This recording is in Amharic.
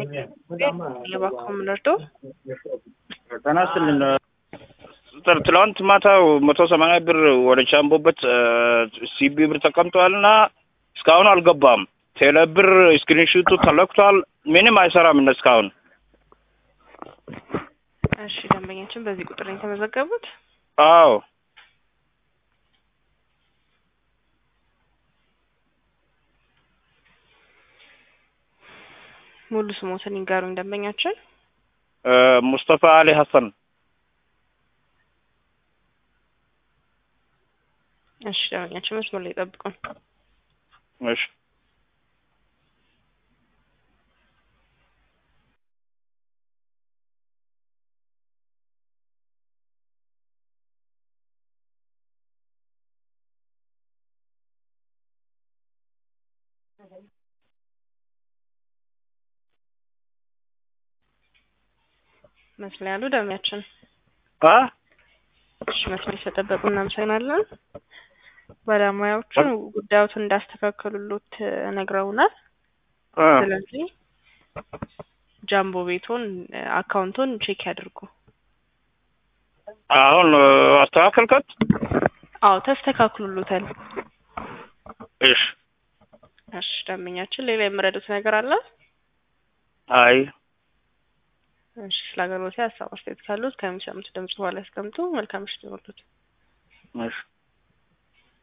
የባኮ ምንርዶ ጤና ይስጥልን። ጥ- ትላንት ማታው መቶ ሰማንያ ብር ወደ ቻምቦበት ሲቢ ብር ተቀምጧል እና እስካሁን አልገባም። ቴሌ ብር ስክሪንሹቱ ተለክቷል። ምንም አይሰራም እነ እስካሁን እሺ ደንበኛችን በዚህ ቁጥር ነው የተመዘገቡት። አዎ ሙሉ ስሞትን ይንገሩኝ ደንበኛችን። እ፣ ሙስጠፋ አሊ ሀሰን እሺ ደንበኛችን መስመር ላይ ጠብቁን። እሺ መስመር ላይ ያሉ ደንበኛችን አ እሺ መስመር ስለጠበቁ እናመሰግናለን። ባለሙያዎቹ ጉዳዮትን እንዳስተካከሉሎት ነግረውናል። እ፣ ስለዚህ ጃምቦ ቤቶን አካውንቶን ቼክ ያድርጉ። አሁን እ፣ አስተካከልከት? አዎ ተስተካክሉሎታል። እሺ እሺ ደንበኛችን ሌላ የምረዱት ነገር አለ? አይ እሺ ስለ አገልግሎት ሀሳብ አስተያየት ካሉት ከሚሰሙት ድምጽ በኋላ ያስቀምጡ። መልካም ምሽት ይሁንልዎት። እሺ